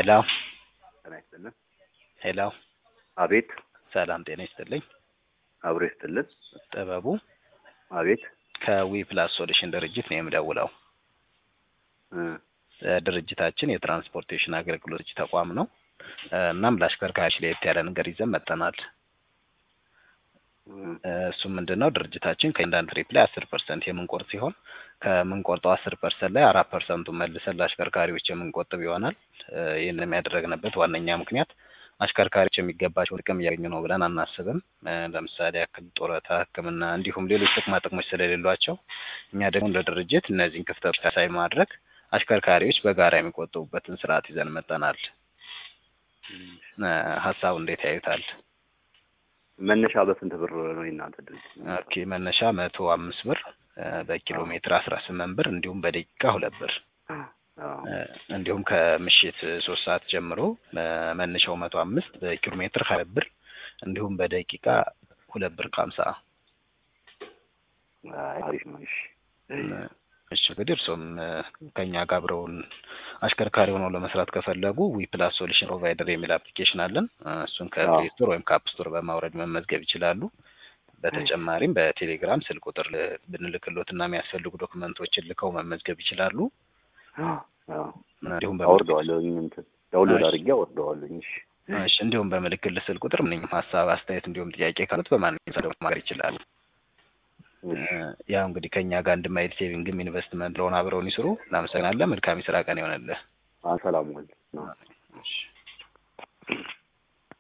ሄሎ ጤና ይስጥልን። ሄሎ አቤት ሰላም ጤና ይስጥልኝ። አብሮ ይስጥልን። ጥበቡ አቤት ከዊ ፕላስ ሶሉሽን ድርጅት ነው የምደውለው። እ እ ድርጅታችን የትራንስፖርቴሽን አገልግሎት ተቋም ነው። እ እናም ለአሽከርካሪዎች ለየት ያለ ነገር ይዘን መጥተናል። እ እ እሱም ምንድን ነው ድርጅታችን ከእያንዳንዱ ትሪፕ ላይ አስር ፐርሰንት የምንቆርጥ ሲሆን ከምንቆርጠው አስር ፐርሰንት ላይ አራት ፐርሰንቱን መልሰን ለአሽከርካሪዎች የምንቆጥብ ይሆናል። እ ይህንን ያደረግንበት ዋነኛ ምክንያት አሽከርካሪዎች የሚገባቸውን ጥቅም እያገኙ ነው ብለን አናስብም። እ ለምሳሌ ያክል ጡረታ፣ ሕክምና እንዲሁም ሌሎች ጥቅማ ጥቅሞች ስለሌሏቸው እኛ ደግሞ እንደ ድርጅት እነዚህን ክፍተቶች ታሳቢ ማድረግ አሽከርካሪዎች በጋራ የሚቆጥቡበትን ስርዓት ይዘን መጥተናል። እ ሀሳቡ እንዴት ያዩታል? መነሻ በስንት ብር ነው የእናንተ ድርጅት? ኦኬ መነሻ መቶ አምስት ብር እ በኪሎ ሜትር አስራ ስምንት ብር እንዲሁም በደቂቃ ሁለት ብር አዎ። እ እንዲሁም ከምሽት ሶስት ሰዓት ጀምሮ እ መነሻው መቶ አምስት በኪሎ ሜትር ሀያ ብር እንዲሁም በደቂቃ ሁለት ብር ከሀምሳ አይ አሪፍ ነው። እሺ እሺ እንግዲህ እርሶም እ ከእኛ ጋር አብረውን አሽከርካሪ ሆነው ለመስራት ከፈለጉ ዊ ፕላስ ሶሉሽን ፕሮቫይደር የሚል አፕሊኬሽን አለን። እ እሱን ከፕሌይ ስቶር ወይም ከአፕ ስቶር በማውረድ መመዝገብ ይችላሉ። በተጨማሪም በቴሌግራም ስልክ ቁጥር ል- ብንልክሎት እና የሚያስፈልጉ ዶክመንቶችን ልከው መመዝገብ ይችላሉ። አዎ እንዲሁም አወርደዋለሁኝ እንትን ዳውንሎድ እሺ። አድርጌ አወርደዋለሁኝ። እሺ እሺ እንዲሁም በምልክል ስልክ ቁጥር ምንም ሀሳብ፣ አስተያየት እንዲሁም ጥያቄ ካሉት በማንኛውም ሰዓት ማድረግ ይችላሉ። እ እሺ ያው እንግዲህ ከእኛ ጋር አንድ ማይል ሴቪንግም ኢንቨስትመንት ለሆነ አብረውን ይስሩ። እናመሰግናለን። መልካም የስራ ቀን ይሆንልህ። ሰላም ዋል።